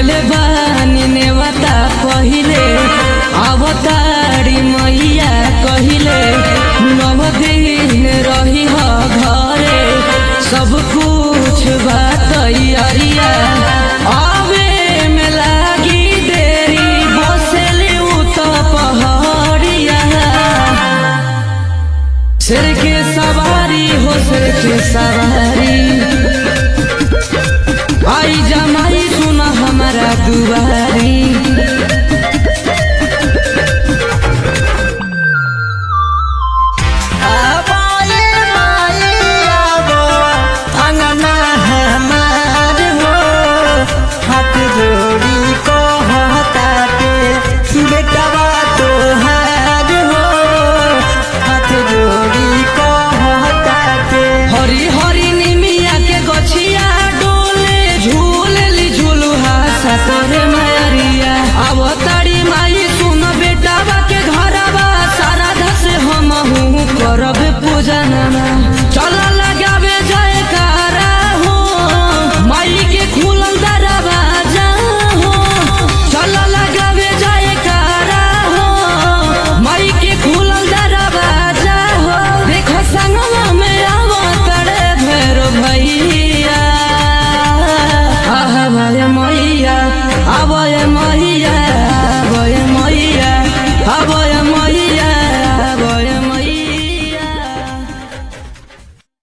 देले बानी नेवता पहिले अवतारी मैया कहिले नव दिन रही ह घरे सब कुछ बा तैयारिया आवे में लागी देरी बसेले उ त पहाड़िया सिर के सवारी हो सिर के सवारी